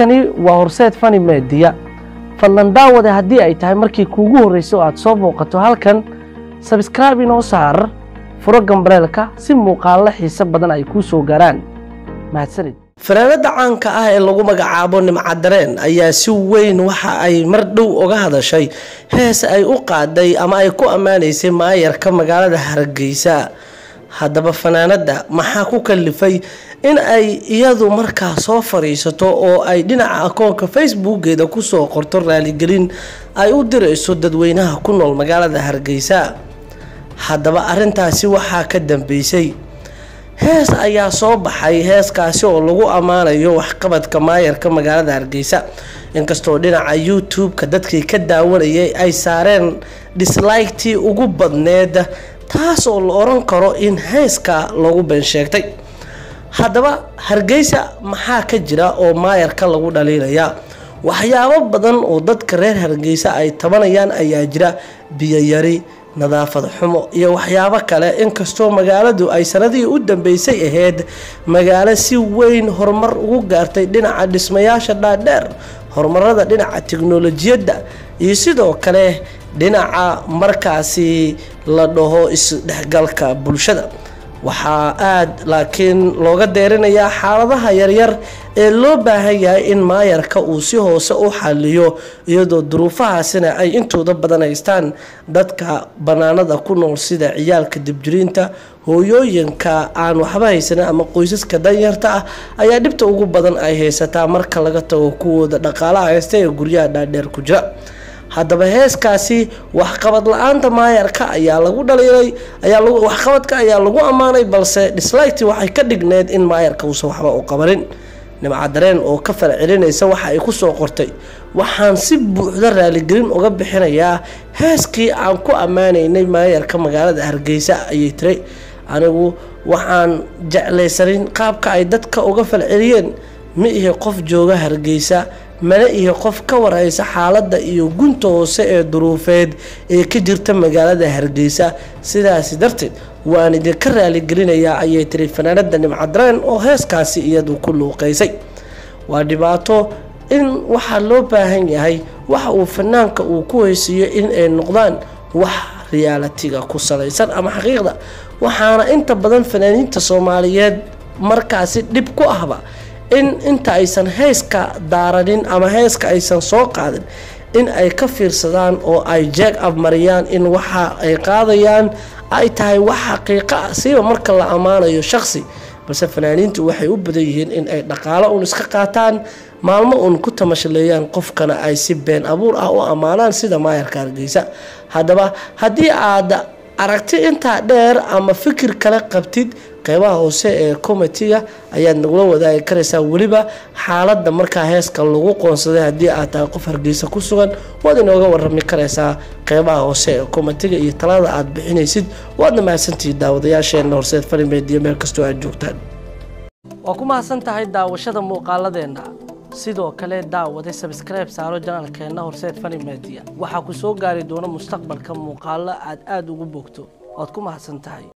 halkani waa horseed fani meediya fadlan daawade haddii ay tahay markii kuugu horreysay oo aad soo booqato halkan sabskraibe inoo saar furo gambaleelka si muuqaallo xiise badan ay kuu soo gaaraan mahadsanid fanaanada caanka ah ee lagu magacaabo nimcadareen ayaa si weyn waxa ay mar dhow uga hadashay hees ay u qaaday ama ay ku ammaanaysay maayarka magaalada hargeysa haddaba fanaanada maxaa ku kalifay in ay iyadu markaa soo fadhiisato oo ay dhinaca akoonka facebookeeda kusoo qorto raaligelin ay u dirayso dadweynaha ku nool magaalada hargeysa haddaba arintaasi waxaa ka dambeysay hees ayaa soo baxay heeskaasi oo lagu ammaanayo waxqabadka maayarka magaalada hargeysa inkastoo dhinaca youtube-ka dadkii ka daawanayay ay saareen disliktii ugu badneed taas oo la oran karo in heeska lagu been sheegtay haddaba hargeysa maxaa ka jira oo maayarka lagu dhaliilaya waxyaabo badan oo dadka reer hargeysa ay tabanayaan ayaa jira biyoyari nadaafad xumo iyo waxyaabo kale inkastoo magaaladu ay sanadihii u dambeysay ahayd magaalo si weyn horumar ugu gaartay dhinaca dhismayaasha dhaadheer horumarada dhinaca tiknolojiyadda iyo sidoo kale dhinaca markaasi la dhaho isdhexgalka bulshada waxaa aada laakiin looga deerinayaa xaaladaha yaryar ee loo baahan yahay in maayarka uu si hoose u xaliyo iyadoo duruufahaasina ay intooda badan haystaan dadka banaanada ku nool sida ciyaalka dibjiriinta hooyooyinka aan waxba haysanin ama qoysaska danyarta ah ayaa dhibta ugu badan ay haysataa marka laga tago kuwooda dhaqaalaha haysta ee guryaha dhaadheer ku jira haddaba heeskaasi waxqabad la-aanta maayarka ayaa lagu dhaliilay waxqabadka ayaa lagu ammaanay balse disliktii waxay ka dhigneed in maayarka uusan waxba u qabanin nimcadareen oo ka fal celinaysa waxa ay kusoo qortay waxaan si buuxda raaligelin uga bixinayaa heeskii aan ku ammaanaynay maayarka magaalada hargeysa ayay tiray anigu waxaan jeclaysanin qaabka ay dadka uga fal celiyeen ma ihi qof jooga hargeysa mana iyo qof ka warhaysa xaaladda iyo gunta hoose ee duruufeed ee ka jirta magaalada hargeysa sidaasi darteed waan idinka raaligelinayaa ayay tiri fanaanada nimcadareen oo heeskaasi iyadu ku luuqeysay waa dhibaato in waxaa loo baahan yahay waxa uu fanaanka uu ku heysiiyo in ay noqdaan wax riyaalatiga ku salaysan ama xaqiiqda waxaana inta badan fanaaniinta soomaaliyeed markaasi dhib ku ahba in inta aysan heeska daaranin ama heeska aysan soo qaadin in ay ka fiirsadaan oo ay jeeg abmariyaan in waxa ay qaadayaan ay tahay wax xaqiiqo ah siiba marka la ammaanayo shaqsi balse fanaaniintu waxay u badan yihiin in ay dhaqaalo uun iska qaataan maalmo uun ku tamashaleeyaan qofkana ay si been abuur ah u ammaanaan sida maayarka hargeysa haddaba haddii aad aragti intaa dheer ama fikir kale qabtid qeybaha hoose ee comitiga ayaad nagula wadaagi karaysaa weliba xaaladda markaa heeska lagu qoonsaday haddii aad tahay qof hargeysa ku sugan waad inooga warami karaysaa qeybaha hoose ee comitiga iyo talada aad bixinaysid waadna mahadsantihi daawadayaasheena horseed falimeediyo meel kastoo aad joogtaan waa ku mahadsan tahay daawashada muuqaaladeenna sidoo kale daawade sabskribe saaro janaalkeenna horseed fani media waxaa ku soo gaari doona mustaqbalka muuqaalo aad aada ugu bogto waad ku mahadsan tahay